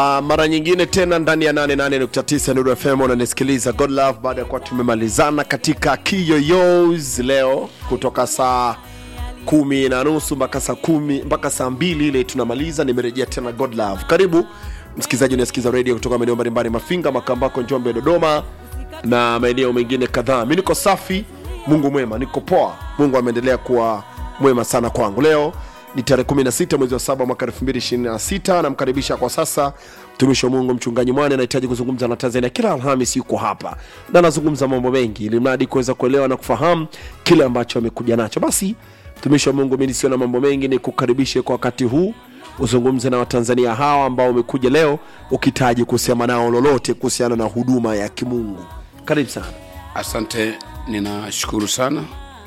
Uh, mara nyingine tena ndani ya 88.9 Nuru FM unanisikiliza God Love baada ya kuwa tumemalizana katika Kiyoyos leo kutoka saa kumi na nusu mpaka saa kumi mpaka saa mbili ile tunamaliza. Nimerejea tena God Love. Karibu msikilizaji unasikiza radio kutoka maeneo mbalimbali Mafinga, Makambako, Njombe, Dodoma na maeneo mengine kadhaa. Mi niko safi, Mungu mwema, niko poa. Mungu ameendelea kuwa mwema sana kwangu. Leo ni tarehe 16 mwezi wa saba mwaka 2026. Namkaribisha kwa sasa mtumishi wa Mungu mchungaji Mwane, anahitaji kuzungumza na Tanzania. Kila Alhamis yuko hapa na anazungumza mambo mengi, ili mradi kuweza kuelewa na kufahamu kile ambacho amekuja nacho. Basi mtumishi wa Mungu, mimi nisio na mambo mengi, ni kukaribishe kwa wakati huu uzungumze na Watanzania hawa ambao umekuja leo ukitaji kusema nao lolote kuhusiana na huduma ya kimungu. Karibu sana. Asante, ninashukuru sana.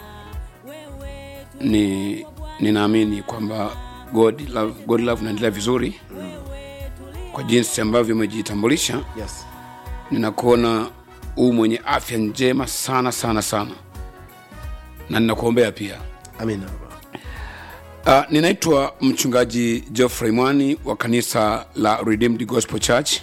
Ni ninaamini kwamba God Love, God Love unaendelea vizuri kwa jinsi ambavyo umejitambulisha. Yes. Ninakuona huu mwenye afya njema sana sana sana, na ninakuombea pia. Amina. Uh, ninaitwa mchungaji Geoffrey Mwani wa kanisa la Redeemed Gospel Church.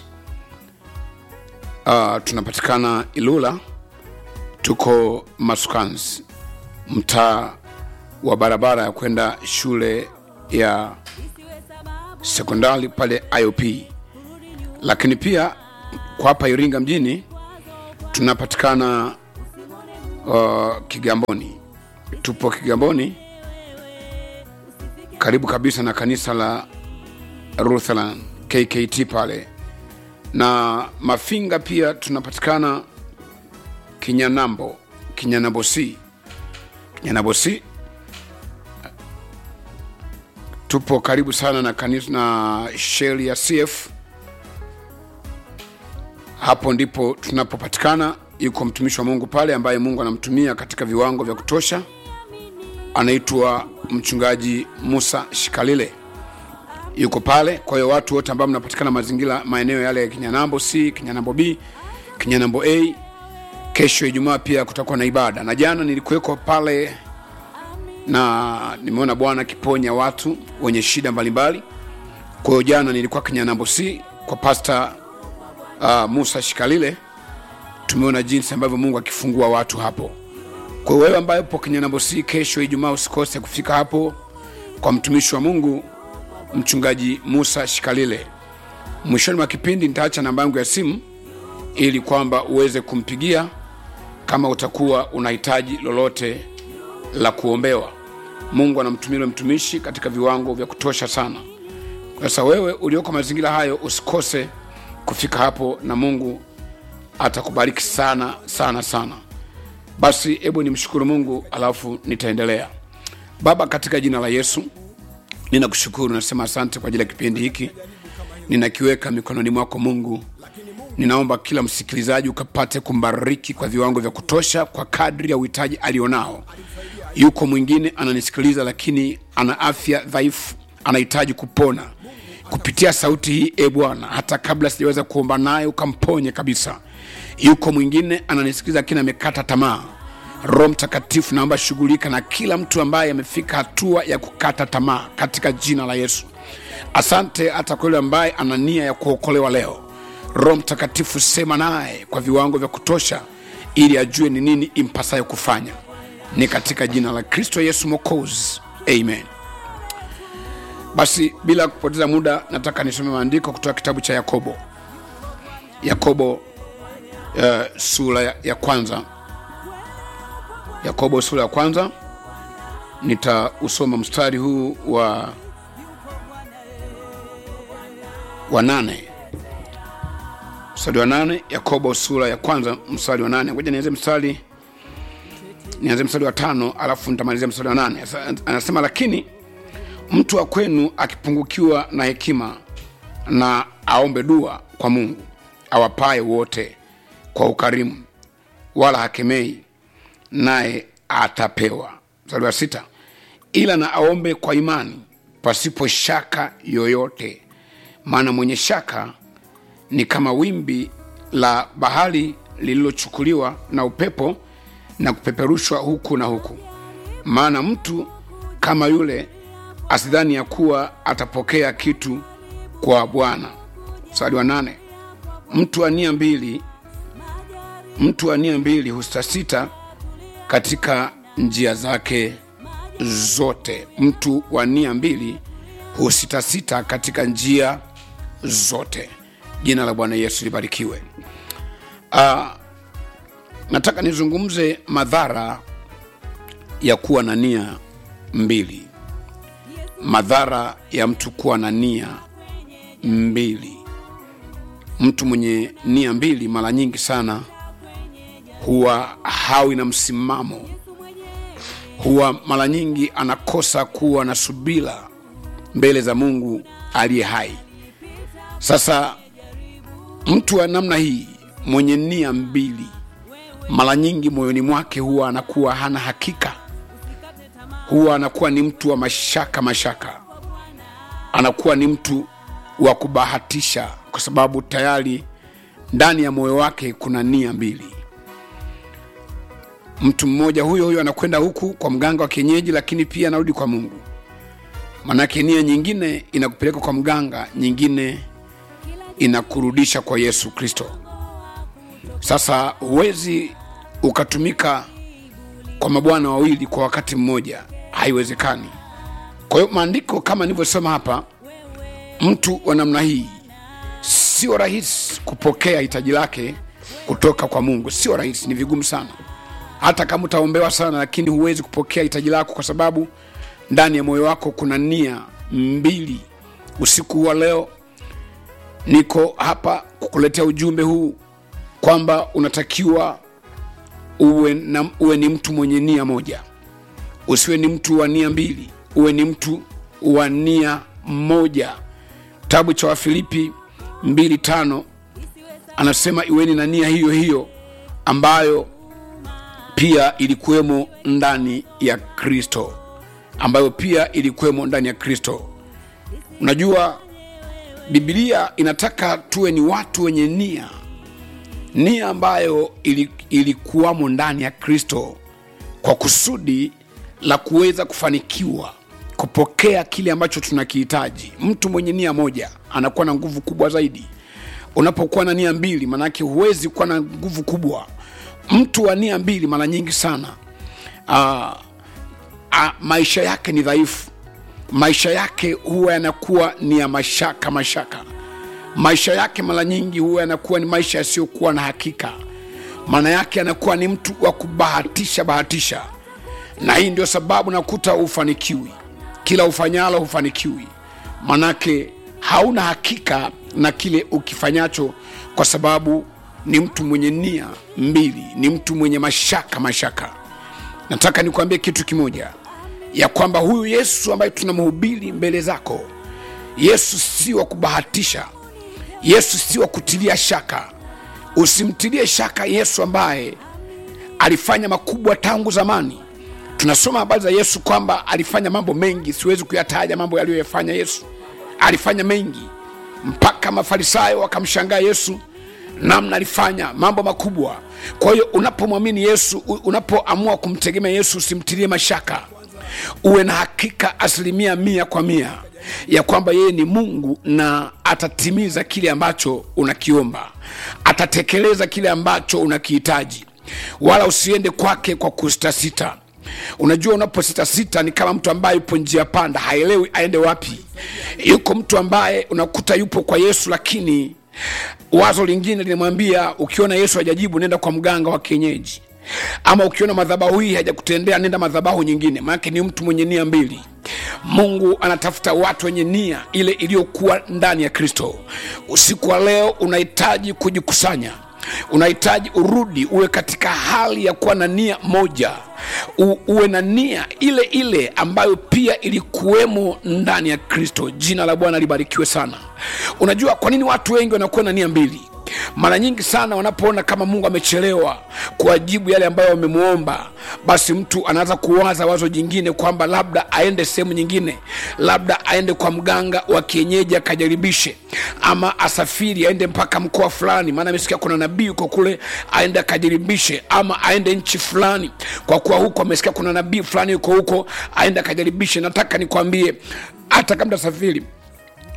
Uh, tunapatikana Ilula, tuko Masukans, mtaa wa barabara ya kwenda shule ya sekondari pale IOP, lakini pia kwa hapa Iringa mjini tunapatikana uh, Kigamboni, tupo Kigamboni karibu kabisa na kanisa la Lutheran KKT pale, na Mafinga pia tunapatikana Kinyanambo, Kinyanambo C, Kinyanambo C. Tupo karibu sana na kanisa na sheli ya CF. Hapo ndipo tunapopatikana. Yuko mtumishi wa Mungu pale ambaye Mungu anamtumia katika viwango vya kutosha anaitwa mchungaji Musa Shikalile yuko pale. Kwa hiyo watu wote ambao mnapatikana mazingira maeneo yale ya Kinyanambo C, Kinyanambo B, Kinyanambo A, kesho Ijumaa pia kutakuwa na ibada, na jana nilikuweko pale na nimeona Bwana akiponya watu wenye shida mbalimbali. Kwa hiyo jana nilikuwa Kinyanambo C kwa Pastor uh, Musa Shikalile, tumeona jinsi ambavyo Mungu akifungua watu hapo. Kwa hiyo wewe ambaye upo Kinyanambo C, kesho Ijumaa usikose kufika hapo kwa mtumishi wa Mungu mchungaji Musa Shikalile. Mwishoni mwa kipindi nitaacha namba yangu ya simu ili kwamba uweze kumpigia kama utakuwa unahitaji lolote la kuombewa. Mungu anamtumia yule mtumishi katika viwango vya kutosha sana. Sasa wewe ulioko mazingira hayo usikose kufika hapo, na Mungu atakubariki sana sana sana. Basi hebu nimshukuru Mungu alafu nitaendelea. Baba, katika jina la Yesu ninakushukuru, nasema asante kwa ajili ya kipindi hiki, ninakiweka mikononi mwako Mungu. Ninaomba kila msikilizaji ukapate kumbariki kwa viwango vya kutosha kwa kadri ya uhitaji alionao. Yuko mwingine ananisikiliza, lakini ana afya dhaifu, anahitaji kupona kupitia sauti hii. E Bwana, hata kabla sijaweza kuomba naye ukamponye kabisa. Yuko mwingine ananisikiliza, lakini amekata tamaa. Roho Mtakatifu, naomba shughulika na kila mtu ambaye amefika hatua ya kukata tamaa katika jina la Yesu. Asante hata kwa yule ambaye ana nia ya kuokolewa leo. Roho Mtakatifu, sema naye kwa viwango vya kutosha, ili ajue ni nini impasayo kufanya. Ni katika jina la Kristo Yesu Mwokozi, amen. Basi bila kupoteza muda, nataka nisome maandiko kutoka kitabu cha Yakobo, Yakobo uh, sura ya, ya kwanza. Yakobo sura ya kwanza, nitausoma mstari huu wa wa nane mstari wa nane Yakobo sura ya kwanza mstari wa nane Ngoja nianze mstari nianze mstari wa tano alafu nitamalizia mstari wa nane Anasema, lakini mtu wa kwenu akipungukiwa na hekima, na aombe dua kwa Mungu awapaye wote kwa ukarimu, wala hakemei, naye atapewa. Mstari wa sita ila na aombe kwa imani, pasipo shaka yoyote, maana mwenye shaka ni kama wimbi la bahari lililochukuliwa na upepo na kupeperushwa huku na huku. Maana mtu kama yule asidhani ya kuwa atapokea kitu kwa Bwana. mstari wa nane mtu wa nia mbili mtu wa nia mbili husitasita katika njia zake zote mtu wa nia mbili husitasita katika njia zote jina la bwana yesu libarikiwe uh, nataka nizungumze madhara ya kuwa na nia mbili madhara ya mtu kuwa na nia mbili mtu mwenye nia mbili mara nyingi sana huwa hawi na msimamo huwa mara nyingi anakosa kuwa na subira mbele za mungu aliye hai sasa mtu wa namna hii mwenye nia mbili mara nyingi moyoni mwake huwa anakuwa hana hakika huwa anakuwa ni mtu wa mashaka mashaka anakuwa ni mtu wa kubahatisha kwa sababu tayari ndani ya moyo wake kuna nia mbili mtu mmoja huyo huyo anakwenda huku kwa mganga wa kienyeji lakini pia anarudi kwa mungu manake nia nyingine inakupeleka kwa mganga nyingine inakurudisha kwa yesu kristo sasa huwezi ukatumika kwa mabwana wawili kwa wakati mmoja haiwezekani kwa hiyo maandiko kama nilivyosema hapa mtu wa namna hii sio rahisi kupokea hitaji lake kutoka kwa mungu sio rahisi ni vigumu sana hata kama utaombewa sana lakini huwezi kupokea hitaji lako kwa sababu ndani ya moyo wako kuna nia mbili usiku wa leo niko hapa kukuletea ujumbe huu kwamba unatakiwa uwe, na, uwe ni mtu mwenye nia moja usiwe ni mtu wa nia mbili uwe ni mtu wa nia moja kitabu cha wafilipi mbili tano anasema iweni na nia hiyo hiyo ambayo pia ilikuwemo ndani ya kristo ambayo pia ilikuwemo ndani ya kristo unajua bibilia inataka tuwe ni watu wenye nia nia ambayo ili- ilikuwamo ndani ya kristo kwa kusudi la kuweza kufanikiwa kupokea kile ambacho tunakihitaji mtu mwenye nia moja anakuwa na nguvu kubwa zaidi unapokuwa na nia mbili maanake huwezi kuwa na nguvu kubwa mtu wa nia mbili mara nyingi sana uh, uh, maisha yake ni dhaifu maisha yake huwa yanakuwa ni ya mashaka mashaka maisha yake mara nyingi huwa yanakuwa ni maisha yasiyokuwa na hakika maana yake anakuwa ni mtu wa kubahatisha bahatisha na hii ndio sababu nakuta ufanikiwi kila ufanyalo hufanikiwi manake hauna hakika na kile ukifanyacho kwa sababu ni mtu mwenye nia mbili ni mtu mwenye mashaka mashaka nataka nikuambie kitu kimoja ya kwamba huyu yesu ambaye tunamhubiri mbele zako yesu si wa kubahatisha yesu si wa kutilia shaka usimtilie shaka yesu ambaye alifanya makubwa tangu zamani tunasoma habari za yesu kwamba alifanya mambo mengi siwezi kuyataja mambo yaliyoyafanya yesu alifanya mengi mpaka mafarisayo wakamshangaa yesu namna alifanya mambo makubwa kwa hiyo unapomwamini yesu u- unapoamua kumtegemea yesu usimtilie mashaka uwe na hakika asilimia mia kwa mia ya kwamba yeye ni mungu na atatimiza kile ambacho unakiomba atatekeleza kile ambacho unakihitaji wala usiende kwake kwa kusitasita unajua unapositasita ni kama mtu ambaye yupo njia panda haelewi aende wapi yuko mtu ambaye unakuta yupo kwa yesu lakini wazo lingine linamwambia ukiona yesu hajajibu nenda kwa mganga wa kienyeji ama ukiona madhabahu hii hajakutendea nenda madhabahu nyingine maanake ni mtu mwenye nia mbili mungu anatafuta watu wenye nia ile iliyokuwa ndani ya kristo usiku wa leo unahitaji kujikusanya unahitaji urudi uwe katika hali ya kuwa na nia moja U, uwe na nia ile ile ambayo pia ilikuwemo ndani ya kristo jina la bwana libarikiwe sana unajua kwa nini watu wengi wanakuwa na nia mbili mara nyingi sana wanapoona kama mungu amechelewa kuwajibu yale ambayo wamemwomba basi mtu anaanza kuwaza wazo jingine kwamba labda aende sehemu nyingine labda aende kwa mganga wa kienyeji akajaribishe ama asafiri aende mpaka mkoa fulani maana amesikia kuna nabii uko kule aende akajaribishe ama aende nchi fulani kwa kuwa huko amesikia kuna nabii fulani yuko huko aende akajaribishe nataka nikwambie hata kama tasafiri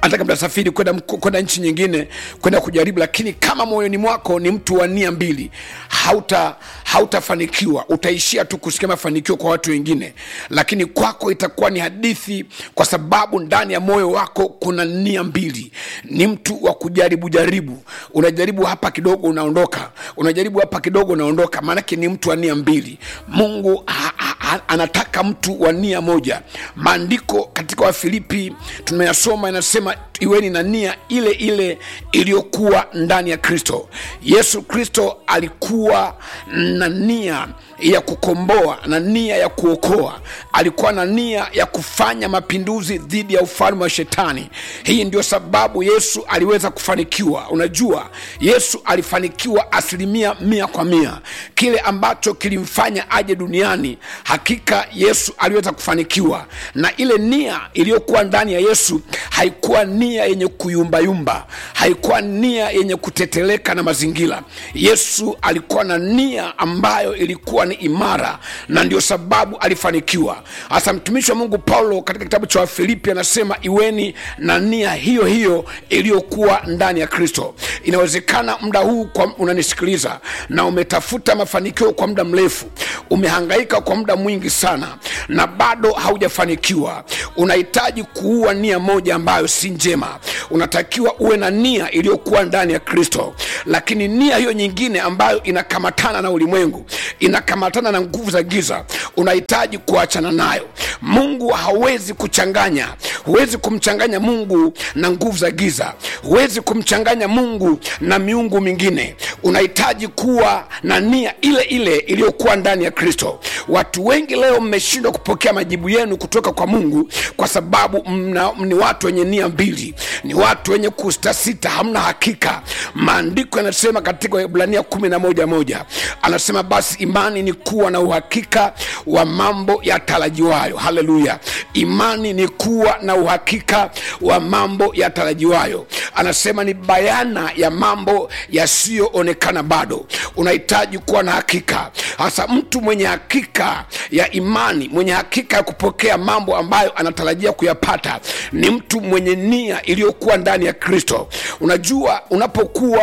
hata kama utasafiri kwenda mko- kwenda nchi nyingine kwenda kujaribu lakini kama moyoni mwako ni mtu wa nia mbili hauta hautafanikiwa utaishia tu kusikia mafanikio kwa watu wengine lakini kwako itakuwa ni hadithi kwa sababu ndani ya moyo wako kuna nia mbili ni mtu wa kujaribu jaribu unajaribu hapa kidogo unaondoka unajaribu hapa kidogo unaondoka maanake ni mtu wa nia mbili mungu ha, ha, ha, anataka mtu wa nia moja maandiko katika wafilipi tumeyasoma inasema iweni na nia ile ile iliyokuwa ndani ya kristo yesu kristo alikuwa na nia ya kukomboa na nia ya kuokoa alikuwa na nia ya kufanya mapinduzi dhidi ya ufalme wa shetani hii ndio sababu yesu aliweza kufanikiwa unajua yesu alifanikiwa asilimia mia kwa mia kile ambacho kilimfanya aje duniani hakika yesu aliweza kufanikiwa na ile nia iliyokuwa ndani ya yesu haikuwa nia yenye kuyumbayumba haikuwa nia yenye kuteteleka na mazingira yesu alikuwa na nia ambayo ilikuwa ni imara na ndio sababu alifanikiwa hasa mtumishi wa mungu paulo katika kitabu cha wafilipi anasema iweni na nia hiyo hiyo iliyokuwa ndani ya kristo inawezekana muda huu kwa unanisikiliza na umetafuta mafanikio kwa muda mrefu umehangaika kwa muda mwingi sana na bado haujafanikiwa unahitaji kuua nia moja ambayo si njema unatakiwa uwe na nia iliyokuwa ndani ya kristo lakini nia hiyo nyingine ambayo inakamatana na ulimwengu inakamatana na nguvu za giza unahitaji kuachana nayo mungu hawezi kuchanganya huwezi kumchanganya mungu na nguvu za giza huwezi kumchanganya mungu na miungu mingine unahitaji kuwa na nia ile ile iliyokuwa ndani ya kristo watu wengi leo mmeshindwa kupokea majibu yenu kutoka kwa mungu kwa sababu mna, ni watu wenye nia mbili ni watu wenye kustasita hamna hakika maandiko yanasema katika ibrania kumi na moja moja anasema basi imani ni kuwa na uhakika wa mambo yatarajiwayo haleluya imani ni kuwa na uhakika wa mambo yatarajiwayo anasema ni bayana ya mambo yasiyoonekana bado unahitaji kuwa na hakika hasa mtu mwenye hakika ya imani mwenye hakika ya kupokea mambo ambayo anatarajia kuyapata ni mtu mwenye nia iliyokuwa ndani ya kristo unajua unapokuwa